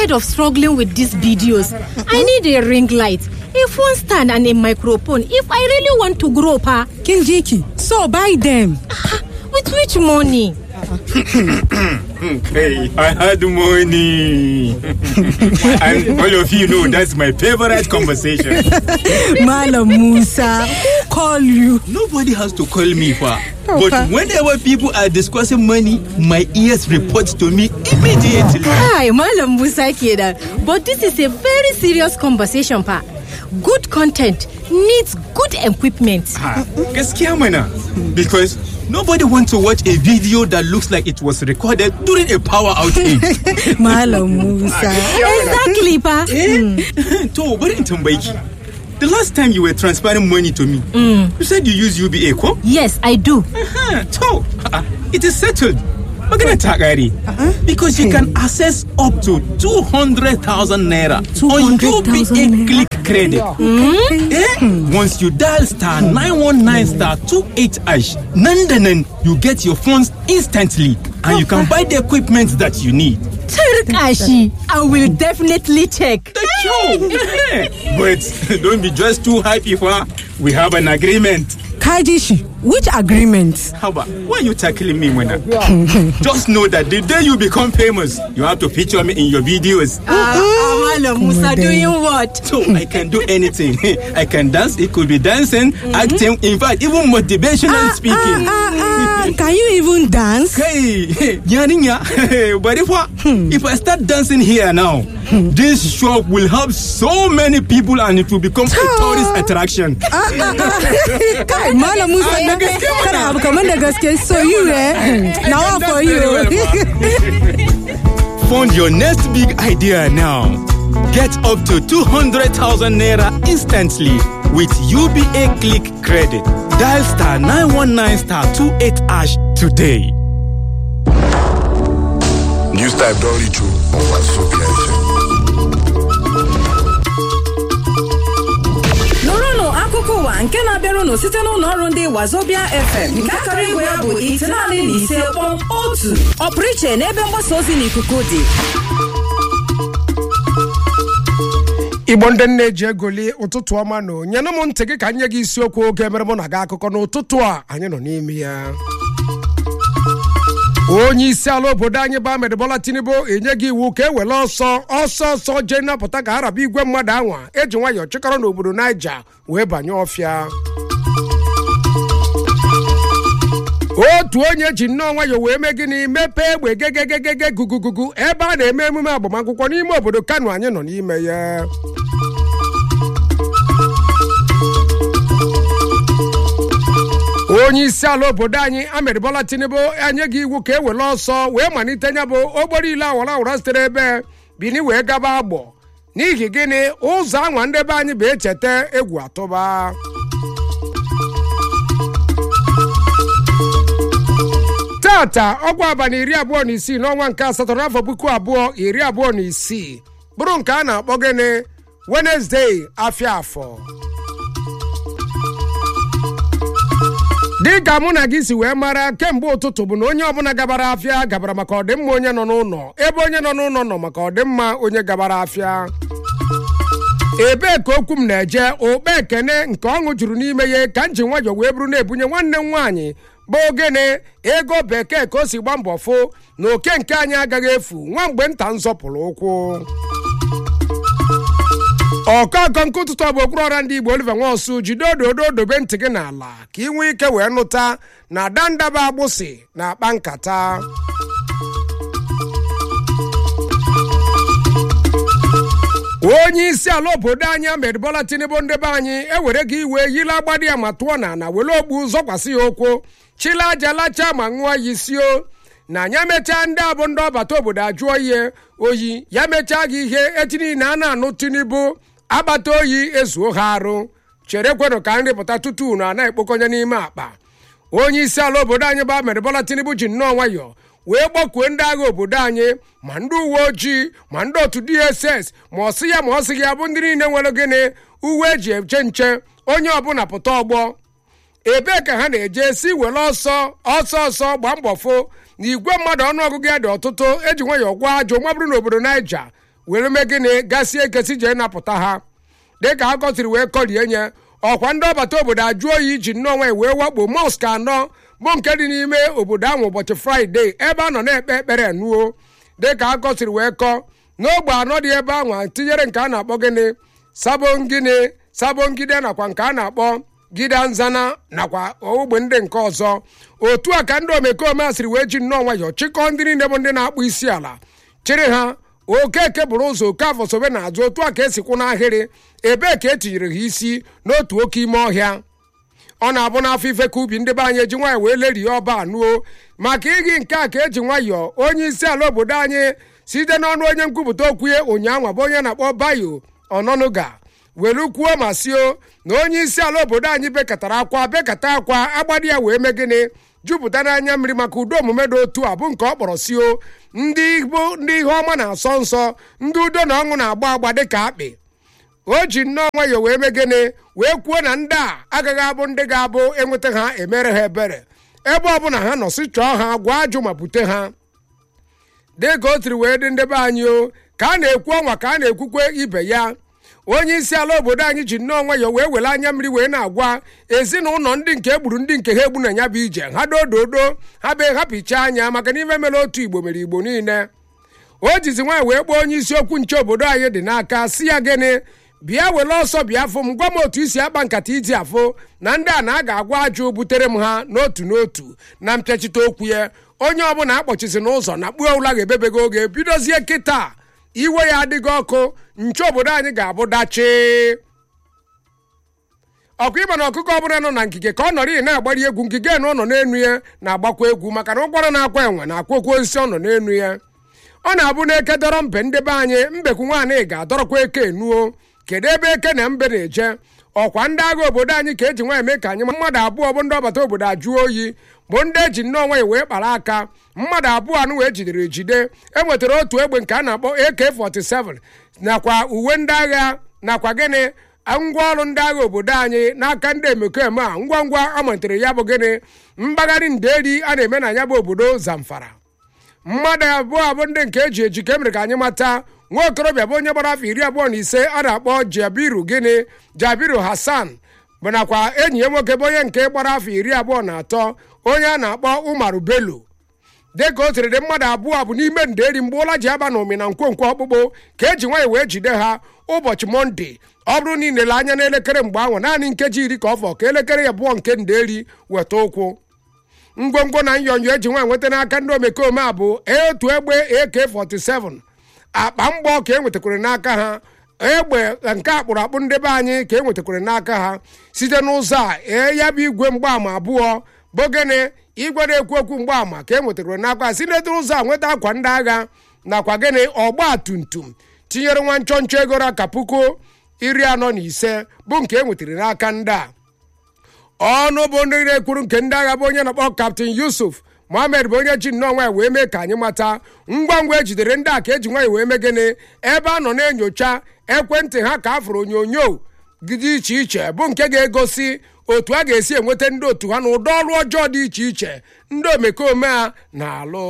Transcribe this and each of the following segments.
tired of struggling with these videos. I need a ring light, a phone stand, and a microphone if I really want to grow, pa. Kinjiki, so buy them. With which money? Hey, I had money. and all of you know that's my favorite conversation. Malam Musa, who call you? Nobody has to call me for. Okay. But whenever people are discussing money, my ears report to me immediately. Hi, Malam Musa kenan. But this is a very serious conversation, pa. Good content needs good equipment. Ah, Gaskiya mana. Because nobody wants to watch a video that looks like it was recorded during a power outage. Malam Musa. Exactly, pa. Eh? to, bari in tambayi ki. The last time you were transferring money to me, you said you use UBA ko? Yes, I do. Aha, to, ah, it is settled. Magana ta kare. Because you can access up to 200,000 naira on 200,000 UBA naira. click credit. Eh? Once you dial star 919 star 28 ash, nan da nan, you get your funds instantly and you can buy the equipment that you need. Turkashi, I will definitely check. The show! but don't be just too happy for we have an agreement. Kajishi, which agreement? Haba, why are you tackling me, Mona? Just know that the day you become famous, you have to feature me in your videos. Ah, Malam Musa doing what? So I can do anything. I can dance, it could be dancing, acting, in fact, even motivational speaking. Ah, ah, can you even dance? Hey, Yaninya, but if I, if I start dancing here now, this shop will help so many people and it will become a tourist attraction. Kai, Malam Musa, Ah, da gaske mana. kana abu kamar da gaske. So you, eh? Now That's for very you. Fund your next big idea now. Get up to 200,000 naira instantly with UBA Click Credit. Dial star 919 star 28 ash today. News type don reach you on Wazobia FM. nụrụnụ akụkọ ụwa nke na-abịarụnụ site n'ụlọ ọrụ ndị wazobia fm nke akara igwe ya bụ itenaanị na ise kpọm otu ọpụrụ iche n'ebe mgbasa ozi n'ikuku dị igbo ndị nne ji egoli ụtụtụ ọma na nyenụ m ntị gị ka nye gị isiokwu oge mere mụ na gị akụkọ n'ụtụtụ a anyị nọ n'ime ya onye isi ala obodo anyị bụ Ahmed Bola Tinubu enye gị iwu ka e were ọsọ ọsọ ọsọ jee napụta ka araba igwe mmadụ anwa eji nwayọọ chịkọrọ n'obodo Naija wee banye ọfịa otu onye ji nnọọ nwayọọ wee mee gịnị mepee egbe gegegegege gugugugu ebe a na-eme emume agbamakwụkwọ n'ime obodo Kano anyị nọ n'ime ya onye isi ala obodo anyị Ahmed Bola Tinubu enye gị iwu ka e were ọsọ wee malite nya bụ okporo ile awara awara sitere ebe bini wee gaba agbọ n'ihi gịnị ụzọ anwa ndị be anyị bụ echeta egwu atụba tata ọgwa abalị iri abụọ na isii n'ọnwa nke asatọ n'afọ puku abụọ iri abụọ na isii bụrụ nke a na-akpọ gịnị Wednesday afịa afọ dịka mụ na gị si wee mara kemgbe ụtụtụ bụ na onye ọbụla gabara afịa gabara maka ọdịmma onye nọ n'ụlọ ebe onye nọ n'ụlọ nọ maka ọdịmma onye gabara afịa ebee ka okwu m na-eje okpe ekene nke ọṅụ juru n'ime ya ka m ji nwayọọ wee bụrụ na-ebunye nwanne m nwaanyị bụ ogene ego bekee ka o si gba mbọ fụ na oke nke anyị agaghị efu nwa mgbe nta nzọpụrụ ụkwụ ọkọkọ nke ụtụtụ ọ bụ okpuru ọra ndị igbo oliver nwaosu jide ododo dobe ntị gị n'ala ka ị nwee ike wee nụta na dandaba agbụsị na-akpa nkata onye isi ala obodo anyị Ahmed Bola Tinubu ndebe anyị ewere gị iwe yila agbadi ya ma tụọ na na were ogbu zọkwasị ya ụkwụ chila aja lachaa ma ṅụọ ya isio na ya mechaa ndị abụ ndị ọbata obodo ajụọ ihe oyi ya mechaa gị ihe echi niile a na-anụ Tinubu agbata oyi ezuo ha arụ chere kwenụ ka nri pụta tutu unu a na-ekpokọnye n'ime akpa onye isi ala obodo anyị bụ Ahmed Bola Tinubu ji nnọọ nwayọọ wee gbakwuo ndị agha obodo anyị ma ndị uwe ojii ma ndị otu DSS ma ọ sị ya ma ọ sị ya bụ ndị niile nwere gịnị uwe eji eche nche onye ọbụla pụta ọgbọ ebee ka ha na-eje si were ọsọ ọsọ ọsọ gbaa mbọ fụ na igwe mmadụ ọnụọgụgụ ya dị ọtụtụ eji nwayọọ gwa ajọ nwa bụrụ n'obodo Naija were mee gịnị gasịa ekesi jee napụta ha dịka ha kọsiri wee kọrie nye ọkwa ndị ọbata obodo ajụ oyi iji nnọọ nwanyị wee wakpo mọsk anọ bụ nke dị n'ime obodo ahụ ụbọchị fraịde ebe a nọ na-ekpe ekpere nuo dịka ha kọsiri wee kọọ n'ogbe anọ dị ebe ahụ tinyere nke a na-akpọ gịnị sabongịnị sabongide nakwa nke a na-akpọ gida nzana nakwa ogbe ndị nke ọzọ otu a ka ndị omekome a siri wee ji nnọọ nwayọọ chịkọọ ndị niile bụ ndị na-akpụ isi ala chịrị ha okeke bụrụ ụzọ oke afọ sobe n'azụ otu a ka esikwu n'ahịrị ebee ka etinyere ha isi n'otu oke ime ọhịa ọ na-abụ n'afọ ife ka ubi ndị be anyị eji nwayọọ wee lerie ọba anụo maka ịghị nke a ka eji nwayọọ onye isi ala obodo anyị site n'ọnụ onye nkwupụta okwu ya ụnyaahụ bụ onye na-akpọ bayo ọnọnụga welu kwuo ma sio na onye isi ala obodo anyị bekatara akwa bekata akwa agbadi ya wee mee gịnị jupụta n'anya mmiri maka udo omume dị otu a bụ nke ọ kpọrọ sio ndị igbo ndị ihe ọma na-asọ nsọ ndị udo na ọṅụ na-agba agba dịka akpị o ji nnọọ nwayọọ wee mee gịnị wee kwuo na ndị a agaghị abụ ndị ga-abụ enweta ha emere ha ebere ebe ọbụla ha nọ si chọọ ha gwa ajụ ma bute ha dịka o tiri wee dị ndị be anyị o ka a na-ekwu ọnwa ka a na-ekwukwe ibe ya onye isi ala obodo anyị ji nnọọ nwayọọ wee were anya mmiri wee na-agwa ezinụlọ ndị nke egburu ndị nke ha egbu na ya bụ ije ha dododo ha be hapịcha anya maka na ife mere otu igbo mere igbo niile o jizi nwaanyị wee kpọọ onye isi okwu nche obodo anyị dị n'aka si ya gịnị bịa were ọsọ bịa afụ m gwa m otu isi akpa nkata iji afụ na ndị a na a ga-agwa ajụ butere m ha n'otu n'otu na mpịachite okwu ya onye ọbụla akpọchizi n'ụzọ na kpuo ụla ga-ebebego oge bidozie kịta iwe ya adịghị ọkụ nche obodo anyị ga-abụ dachi ọkụ ịba na ọkụkọ ọbụla nọ na ngige ka ọ nọrọ ị na-agbari egwu ngige na ọ nọ n'enu ya na-agbakwa egwu maka na ụkwara na-akwa enwe na-akwa okwu osisi ọ nọ n'enu ya ọ na-abụ na eke dọrọ mbe ndị be anyị mbekwu nwaanyị ga-adọrọkwa eke enuo kedu ebe eke na mbe na-eje ọkwa ndị agha obodo anyị ka eji nwa eme ka anyị mmadụ abụọ bụ ndị ọbata obodo ajụọ oyi bụ ndị eji nnọọ nwanyị wee kpara aka mmadụ abụọ anụ wee jidere ejide e nwetara otu egbe nke a na-akpọ AK47 nakwa uwe ndị agha nakwa gịnị ngwaọrụ ndị agha obodo anyị n'aka ndị emekome a ngwa ngwa amalitere ya bụ gịnị mgbagharị nderi a na-eme na ya bụ obodo zamfara mmadụ abụọ abụ ndị nke eji eji ka emere ka anyị mata nwa okorobịa bụ onye gbara afọ iri abụọ na ise a na-akpọ jabiru gịnị jabiru hassan bụ nakwa enyi ya nwoke bụ onye nke gbara afọ iri abụọ na atọ onye a na-akpọ umaru bello dịka o siri dị mmadụ abụọ bụ n'ime nderi mgbe ụla ji aba na omi na nkwonkwo ọkpụkpụ ka eji nwanyị wee jide ha ụbọchị mọnde ọ bụrụ na ị lele anya n'elekere mgbe ahụ naanị nkeji iri ka ọ fọ ka elekere ya abụọ nke nderi weta ụkwụ ngwongwo na nyonyo eji nwa nweta n'aka ndị omekome a bụ otu egbe AK47 akpa mgbọ ka e nwetakwara n'aka ha egbe nke akpụrụ akpụ ndị be anyị ka e nwetakwara n'aka ha site n'ụzọ a ee ya bụ igwe mgbaama abụọ bụ gịnị igwe na-ekwu okwu mgbaama ka e nwetakwara n'aka ha si n'etu ụzọ a nweta akwa ndị agha nakwa gịnị ọgba tum tum tinyere nwa nchọ nchọ ego ka puku iri anọ na ise bụ nke e nwetara n'aka ndị a ọnụ bụ ndị na-ekwuru nke ndị agha bụ onye na-akpọ kaptin yusuf mohammed bụ onye ji nnọọ nwanyị wee mee ka anyị mata ngwa ngwa ejidere ndị a ka eji nwanyị wee mee gịnị ebe a nọ na-enyocha ekwentị ha ka a fụrụ onyonyo dị iche iche bụ nke ga-egosi otu a ga-esi enweta ndị otu ha na ụdị ọrụ ọjọọ dị iche iche ndị omekome a na-alụ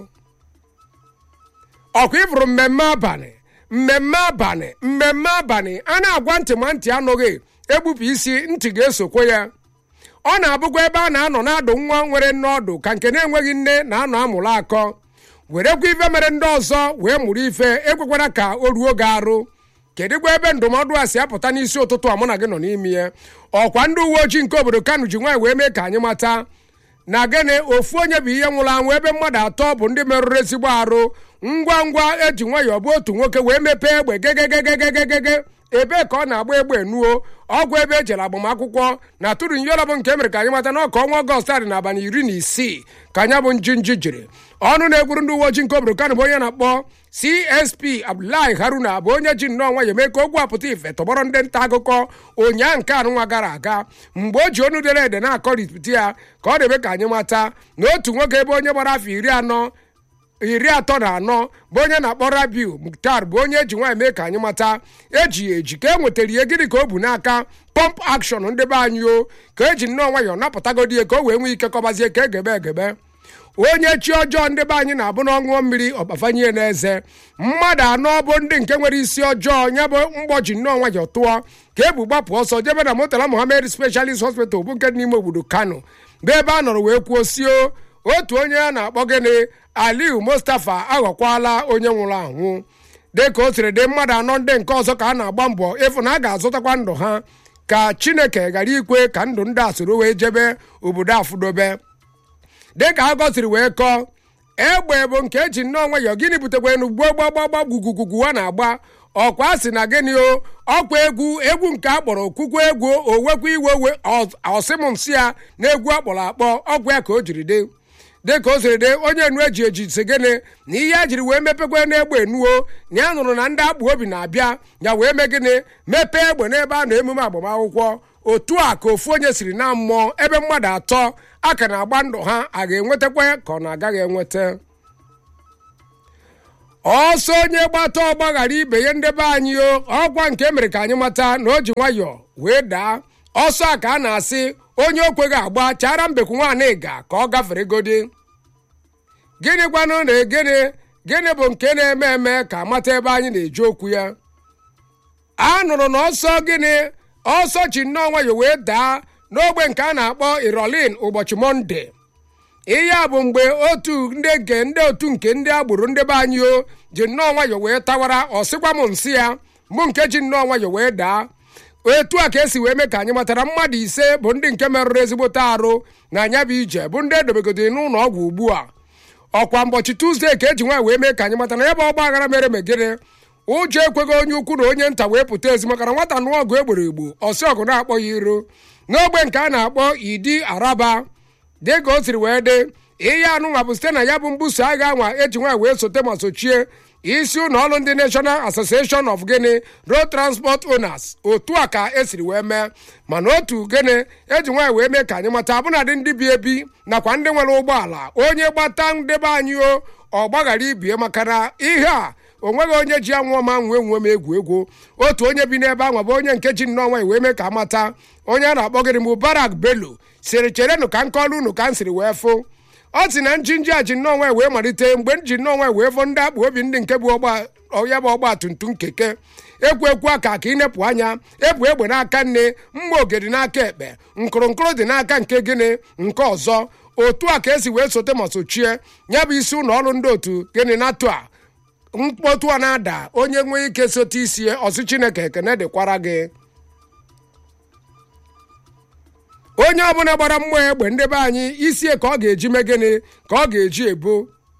ọkwa ịfụrụ mmemme abalị mmemme abalị mmemme abalị a na-agwa ntị ma ntị anụghị egbupụ isi ntị ga-esokwe ya ọ na-abụkwa ebe a na-anọ na-adụ nwa nwere nne ọdụ ka nke na-enweghị nne na-anọ amụrụ akọ werekwa ife mere ndị ọzọ wee mụrụ ife ekwekwara ka o ruo gị arụ kedụkwa ebe ndụmọdụ a si apụta n'isi ụtụtụ a mụ na gị nọ n'ime ya ọkwa ndị uwe ojii nke obodo kano ji nwaanyị wee mee ka anyị mata na gịnị ofu onye bụ ihe nwụrụ anwụ ebe mmadụ atọ bụ ndị merụrụ ezigbo arụ ngwa ngwa eji nwayọọ bụ otu nwoke wee mepee egbe gegegegegegege ebee ka ọ na-agba egbe nuo ọgwụ ebe ejere agbamakwụkwọ na tụrụ nyọrọ bụ nke mere ka anyị mata n'ọka ọnwa ọgọst dị n'abalị iri na isii ka anya bụ njinji jiri ọnụ na-egburu ndị uwe ojii nke obodo kano bụ onye na-akpọ csp abdullahi haruna bụ onye ji nnọọ nwa ya eme ka ogwu apụta ife tọgbọrọ ndị nta akụkọ ụnyaa nke anụnwa gara aga mgbe o ji onu dere ede na-akọrịpụta ya ka ọ debe ka anyị mata na otu nwoke ebe onye gbara afọ iri anọ iri atọ na anọ bụ onye na-akpọ rabiu muktar bụ onye eji nwaanyị mee ka anyị mata eji ya eji ka e nwetara ihe gịnị ka o bu n'aka pọmp akshọn ndị be anyị o ka eji nnọọ nwayọọ napụtagodi ya ka o wee nwee ike kọbazie ka egebe egebe onye chi ọjọọ ndị be anyị na-abụ na ọṅụọ mmiri ọkpafanye n'eze mmadụ anọ bụ ndị nke nwere isi ọjọọ ya bụ mgbọji nnọọ nwayọ tụọ ka ebu gbapụ ọsọ jebe na motala mohammed specialist hospital bụ nke dị n'ime obodo kano bụ ebe a nọrọ wee kwuo sio otu onye a na-akpọ gịnị aliu mustapha aghọkwala onye nwụrụ anwụ dịka o siri dị mmadụ anọ ndị nke ọzọ ka a na-agba mbọ ịfụ na a ga-azụtakwa ndụ ha ka chineke ghara ikwe ka ndụ ndị a soro wee jebe obodo afụdobe dịka a gọsiri wee kọọ egbe bụ nke eji nnọọ nwayọọ gịnị butekwa enu gbuo gbagbagba gwugwugwugwu a na-agba ọkwa si na gịnị o ọkwa egwu egwu nke akpọrọ okwukwe egwu owekwa iwe we ọsịmụnsị ya na egwu akpọrọ akpọ ọgwụ ya ka o jiri dị dịka o siri dị onye enu eji eji si gịnị na ihe a jiri wee mepekwa n'egbe enuo na ya nụrụ na ndị akpụ obi na-abịa ya wee mee gịnị mepee egbe n'ebe a na emume agbamakwụkwọ otu a ka ofu onye siri na mmụọ ebe mmadụ atọ a ka na-agba ndụ ha a ga-enwetakwa ka ọ na-agaghị enweta ọsọ onye gbata ọgbaghara ibe ya ndebe anyị o ọkwa nke emere ka anyị mata na o ji nwayọọ wee daa ọsọ a ka a na-asị onye okweghị agba chara mbekwu nwaanyị ga ka ọ gafere godi gịnị gwanụ na gịnị gịnị bụ nke na-eme eme ka amata ebe anyị na-eji okwu ya a nụrụ na ọsọ gịnị ọsọ ji nnọọ nwayọọ wee daa n'ogbe nke a na-akpọ irolin ụbọchị mọnde ihe a bụ mgbe otu ndị nke ndị otu nke ndị agboro ndị be anyị o ji nnọọ nwayọọ wee tawara ọsịkwa m nsị ya mụ nke ji nnọọ nwayọọ wee daa etu a ka esi wee mee ka anyị matara mmadụ ise bụ ndị nke merụrụ ezigbote arụ na anya bụ ije bụ ndị edobegodoro n'ụlọ ọgwụ ugbu a ọkwa mbọchị tuzdee ka eji nwaanyị wee mee ka anyị mata na ya bụ ọgba aghara mere megịrị ụjọ ekweghị onye ukwu na onye nta wee pụta ezi maka na nwata nụọ ọgụ egboro egbo ọsị ọgụ na-akpọ ya iro n'ogbe nke a na-akpọ idi araba dịka o siri wee dị ihe anụnwa bụ site na ya bụ mbuso agha anwa eji nwaanyị wee sote ma sochie isi ụlọ ọrụ ndị national association of guinea road transport owners otu a ka esiri wee mee mana otu gịnị eji nwaanyị wee mee ka anyị mata abụnadị ndị bi ebi nakwa ndị nwere ụgbọala onye gbata ndebe anyị o ọ gbaghara ibie maka na ihe a o nweghị onye ji anwụọ ma nwee nwe m egwu egwu otu onye bi n'ebe ahụ bụ onye nke ji nnọọ nwaanyị wee mee ka amata onye a na-akpọ gịrị mubarak bello siri cherenụ ka nkọlụ unu ka m siri wee fụ ọ sị na njinji a ji nnọọ nwaanyị wee malite mgbe m ji nnọọ nwaanyị wee fụ ndị akpụ obi ndị nke bụ ya bụ ọgba tumtum keke ekwu ekwu aka ka ịnepụ anya ebu egbe n'aka nne mma ogedi n'aka ekpe nkụrụnkụrụ dị n'aka nke gịnị nke ọzọ otu a ka esi wee sote ma sochie ya bụ isi ụlọ ọrụ ndị otu gịnị natụ a mkpọtụ a na-ada onye nwee ike sote isi ọsị chineke ekene dịkwara gị onye ọbụla gbara mmụọ egbe ndị be anyị isie ka ọ ga-eji mee gịnị ka ọ ga-eji ebo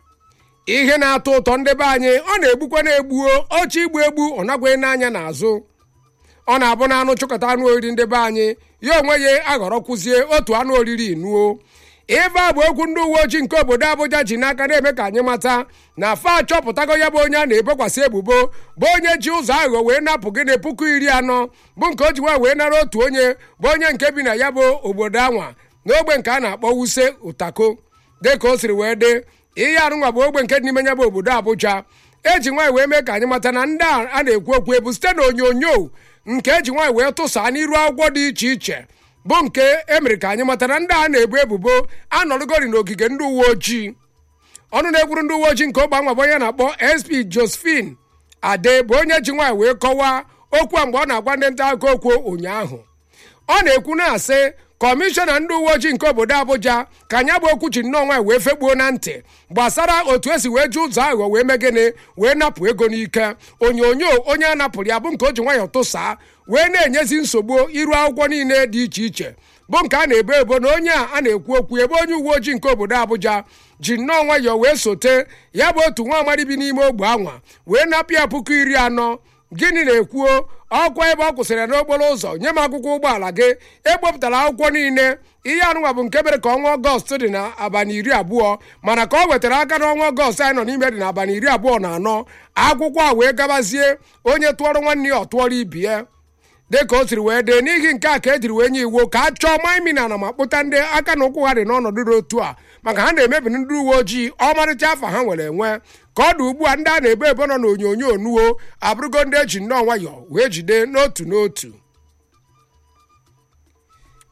ihe na-atọ ụtọ ndị be anyị ọ na-egbukwa na-egbuo oche igbu egbu ọ nagwaghị n'anya n'azụ ọ na-abụ na anụ chụkọta anụ oriri ndị be anyị ya onwe ya aghọrọkwuzie otu anụ oriri inuo ife a bụ okwu ndị uwe ojii nke obodo abụja ji n'aka na-eme ka anyị mata na fa achọpụtago ya bụ onye a na-ebokwasị ebubo bụ onye ji ụzọ aghụghọ wee napụ gịnị puku iri anọ bụ nke o ji nwa wee nara otu onye bụ onye nke bi na ya bụ obodo anwa n'ogbe nke a na-akpọ wuse ụtako dịka o siri wee dị ihe arụnwa bụ ogbe nke dị n'ime ya bụ obodo abụja eji nwaanyị wee mee ka anyị mata na ndị a na-ekwu okwu ebu site na onyonyo nke eji nwaanyị wee tụsa n'iru akwụkwọ dị iche iche bụ nke emere ka anyị mata na ndị a na-ebu ebubo anọrụgori n'ogige ndị uwe ojii ọnụ na-ekwuru ndị uwe ojii nke ogbe anwa bụ onye na-akpọ sp josephine ade bụ onye ji nwaanyị wee kọwaa okwu a mgbe ọ na-agwa ndị nta akụkọ okwu ụnyaahụ ọ na-ekwu na-asị kọmishọna ndị uwe ojii nke obodo abụja ka anya bụ okwu ji nnọọ nwaanyị wee fekpuo na ntị gbasara otu esi wee ji ụzọ aghụghọ wee mee gịnị wee napụ ego n'ike onyonyo onye a napụrụ ya bụ nke o ji nwayọọ tụsaa wee na-enyezi nsogbu iru akwụkwọ niile dị iche iche bụ nke a na-ebo ebo na onye a a na-ekwu okwu ebe onye uwe ojii nke obodo abụja ji nnọọ nwayọọ wee sote ya bụ otu nwa amadi bi n'ime ogbe anwa wee napụ ya puku iri anọ gịnị na-ekwuo ọkwa ebe ọ kwụsịrị n'okporo ụzọ nye m akwụkwọ ụgbọala gị ekpopụtara akwụkwọ niile ihe anụnwa bụ nke mere ka ọnwa ọgọst dị na abalị iri abụọ mana ka ọ wetara aka n'ọnwa ọgọst anyị nọ n'ime dị n'abalị iri abụọ na anọ akwụkwọ a wee gabazie onye tụọrọ nwanne ya ọ tụọrọ ibi ya dịka o siri wee dee n'ihi nke a ka ejiri wee nye iwu ka a chọọ maimina na ma kpụta ndị aka na ụkwụ ha dị n'ọnọdụ dị otu a maka ha na-emebi ndị uwe ojii ọmarịcha afọ ha nwere enwe ka ọ dị ugbu a ndị a na-ebo ebo nọ n'onyonyo nuo abụrụgo ndị eji nnọọ nwayọọ wee jide n'otu n'otu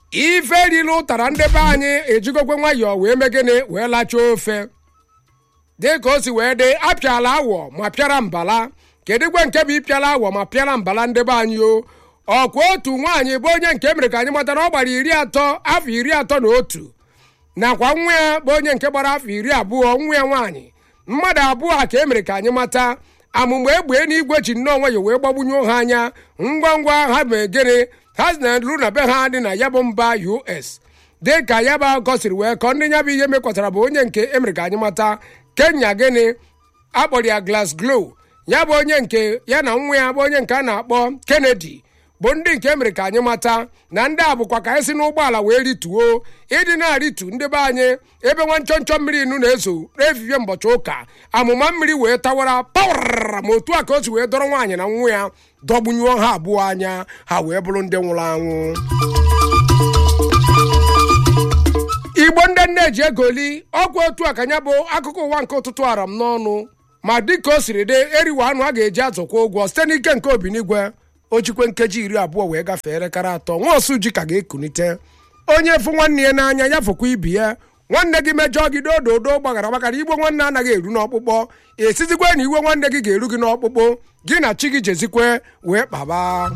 ife erila ụtara ndị be anyị ejigokwe nwayọọ wee mee gịnị wee lachaa ofe dị ka o si wee dị apịala awọ ma pịara mbala kedụkwe nke bụ ịpịala awọ ma pịara mbala ndị be anyị o ọkwa otu nwaanyị bụ onye nke mere ka anyị matara ọ gbara iri atọ afọ iri atọ na otu nakwa nwa ya bụ onye nke gbara afọ iri abụọ nwa ya nwaanyị mmadụ abụọ a ka e mere ka anyị mata amụma egbe n'igwe ji nnọọ nwayọ wee gbagbunye ha anya ngwa ngwa ha mee gịnị ha si na ru na be ha dị na ya bụ mba us dị ka ya bụ akụkọ siri wee kọọ ndị ya bụ ihe mekwatara bụ onye nke emere ka anyị mata kenya gịnị akpọrọ ya glas glow ya bụ onye nke ya na nwa ya bụ onye nke a na-akpọ kennedy bụ ndị nke mere ka anyị mata na ndị a bụkwa ka anyị si n'ụgbọala wee rituo ịdị na-arịtu ndị be anyị ebe nwa nchọnchọ mmiri inu na-ezo efifie mbọchị ụka amụma mmiri wee tawara pawara ma otu a ka o si wee dọrọ nwaanyị na nwa ya dọgbunyuo ha abụọ anya ha wee bụrụ ndị nwụrụ anwụ igbo ndị nne ji egoli ọgwụ otu a ka ya bụ akụkọ ụwa nke ụtụtụ ara m n'ọnụ ma dịka o siri dị eriwe anụ a ga-eji azụkwa ụgwọ site n'ike nke obinigwe o jikwe nkeji iri abụọ wee gafee elekere atọ nwa osu ji ka ga-ekunite onye fụ nwanne ya n'anya ya fụkwa ibi ya nwanne gị mejọọ gị dododo gbaghara gbaghara igwe nwanne anaghị eru n'ọkpụkpọ esizikwe na iwe nwanne gị ga-eru gị n'ọkpụkpụ gị na chi gị jezikwe wee kpaba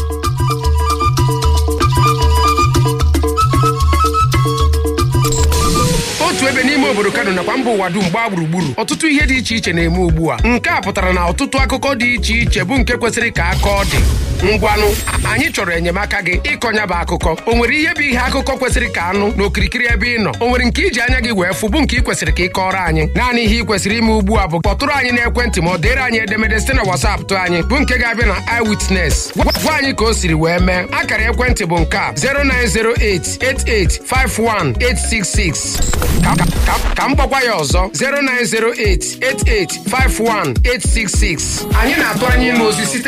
otu ebe n'ime obodo kano nakwa mba ụwa dum gbaa gburugburu ọtụtụ ihe dị iche iche na-eme ugbu a nke a pụtara na ọtụtụ akụkọ dị iche iche bụ nke kwesịrị ka aka ọ dị ngwanụ anyị chọrọ enyemaka gị ịkọnya bụ akụkọ o nwere ihe bụ ihe akụkọ kwesịrị ka anụ n'okirikiri ebe ị nọ o nwere nke iji anya gị wee fụ bụ nke ị kwesịrị ka ị kọrọ anyị naanị ihe ị kwesịrị ime ugbu a bụ kpọtụrụ anyị n'ekwentị ma ọ dịrị anyị edemede site na wasapụ tụ anyị bụ nke ga-abịa na iwitness gwa anyị ka o siri wee mee akara ekwentị bụ nke a 09088851866 ka ka- ka- ka m gbakwa ya ọzọ 09088851866 anyị na-atụ anya ịnụ ozi site